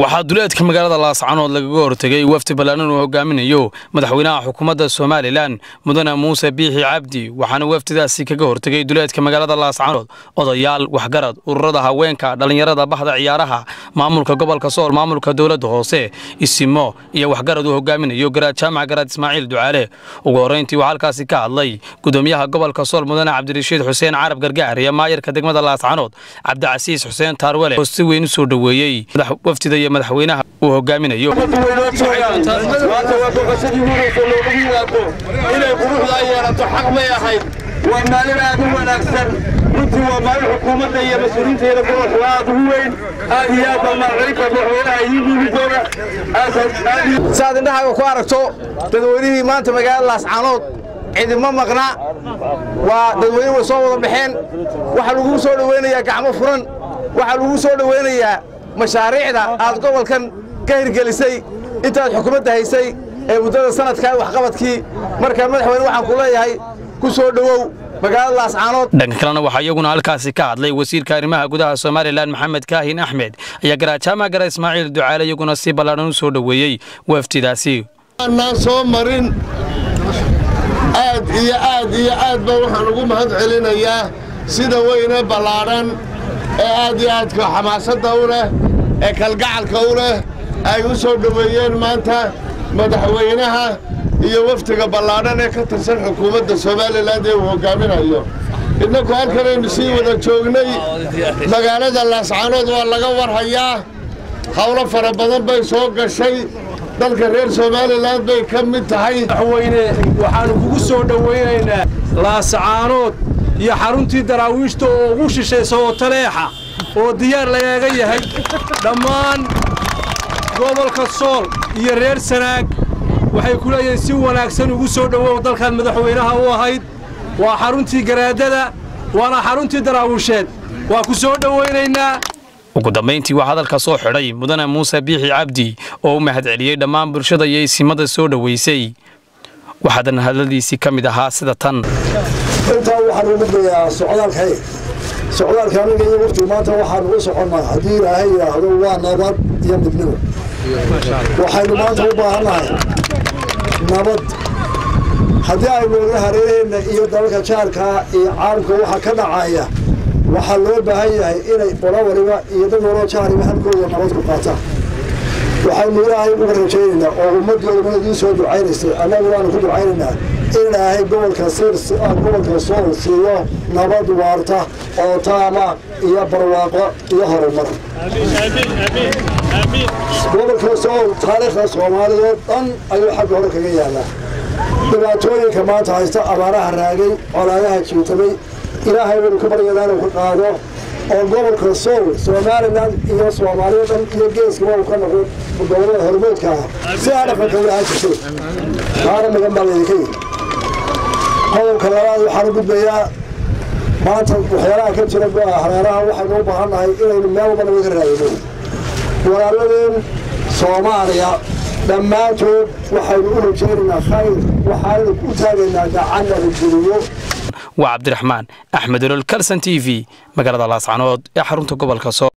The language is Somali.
waxaa duleedka magaalada laascanood lagaga hortegay wafdi ballaaran uu hogaaminayo madaxweynaha xukuumadda somalilan mudane muuse biixi cabdi waxaana wafdidaasi kaga hortegay duleedka magaalada laascanood odayaal waxgarad ururada haweenka dhallinyarada bahda ciyaaraha maamulka gobolka sool maamulka dowladda hoose isimo iyo waxgarad uu hogaaminayo garaad jaamac garaad ismaaciil ducaale ugu horrayntii waxaa halkaasi ka hadlay gudoomiyaha gobolka sool mudane cabdirashiid xuseen carab gargaar iyo maayarka degmada laascanood cabdicasiis xuseen taarwele oo si weyn u soo dhoweeyey wafdida iyo madaxweynaha uu hogaaminayo maanta waa boqosadii huraysa loogu yimaado inay quruxda ay yeelato xaq may ahayd waa maalin aad u wanaagsan runtii waa maalin xukuumadda iyo mas-uuliyiinteeda gobolka aad ugu weyn aad iyo aad baa maalcelinta madaxweynaha idiin dhiibi doona saad indhahaaga ku aragto dadweynihii maanta magaalada laascaanood cidima maqna waa dadweyne way soo wada baxeen waxaa lagugu soo dhowaynayaa gacmo furan waxaa lagugu soo dhowaynayaa mashaariicda aad gobolkan ka hirgelisay intaad xukuumadda haysay ee muddada sanadkaa waxqabadkii marka madaxweyne waxaan ku leeyahay ku soo dhowow magaalada laascaanood dhanka kalena waxaa iyaguna halkaasi ka hadlay wasiirka arrimaha gudaha somalilan maxamed kaahin axmed ayaa garaadjaamac gara ismaaciil ducaale iyaguna si ballaadhan u soo dhoweeyey wafdidaasi aanaan soo marin aad iyo aad iyo aad ba waxaan ugu mahad celinayaa sida weyne ballaadhan ee aad iyo aadka xamaasadda u leh ee kalgacalka u leh ay u soo dhoweeyeen maanta madaxweynaha iyo wafdiga ballaadhan ee ka tirsan xukuumadda somalilan ee uu hoggaaminayo innaku halkanaynu sii wada joognay magaalada laascaanood waa laga warhayaa howlo fara badan bay soo gashay dalka reer somalilan bay ka mid tahay madaxweyne waxaannu kugu soo dhowaynaynaa laascaanood iyo xaruntii daraawiishta oo ugu shishaysa oo taleexa oo diyaar lagaaga yahay dhammaan gobolka sool iyo reer sanaag waxay ku leeyihiin si wanaagsan ugu soo dhowow dalkan madaxweynaha u ahayd waa xaruntii garaadada waana xaruntii daraawiisheed waa ku soo dhowaynaynaa ugu dambayntii waxaa hadalka soo xidhay mudane muuse biixi cabdi oo u mahad celiyey dhammaan bulshada iyo isimada soo dhoweysay waxaadana hadladiisii ka mid ahaa sida tan intaa waxaan ugu dayaa socdaalkay socdaalka aniga iyo waftigu maanta waxaan ugu soconnaa haddii ilaahay yidhaahdo waa nabad iyo midnimo waxaynu maanta u baahannahay nabad haddii aynu oga hareereenna iyo dalalka jaarkaa iyo caalamka waxa ka dhacaya waxaa loo baahan yahay inay qola waliba iyo dad waloo jaariba halkooda nabad ku qaataan waxaynu ilaahay uga rajaynaynaa oo ummaddii odhan idiin soo ducaynaysay annagu waanu ku ducaynaynaa in ilaahay gobolka sir gobolka sool siiyo nabad waarta oo taama iyo barwaaqo iyo horumar gobolka sool taariikhda soomaaliyeed dhan ayuu xagga hore kaga yaalaa dhibaatooyinka maanta haysta abaaraha raagay colaadaha jiitamay ilaahay waynu ka baryadaa inuu ka qaado oo gobolka sool somalilan iyo soomaaliya dhan iyo geeskaba uu ka noqo gobolada hormoodka ah si aa dhaqanka u ahaan jirtay qaara magan baa laydinka yidhi qodobka labaad waxaan u gudbayaa maanta waxyaalaha ka jira hareeraha waxaynu u baahan nahay inaynu meel walba naga raadino walaaladeen soomaaliya dhammaantood waxaynu u rajaynaynaa khayr waxaaynu u taagaynaa gacanna la geliyo waa cabdiraxmaan axmed olol kalson t v magaalada laascanood ee xarunta gobolka sool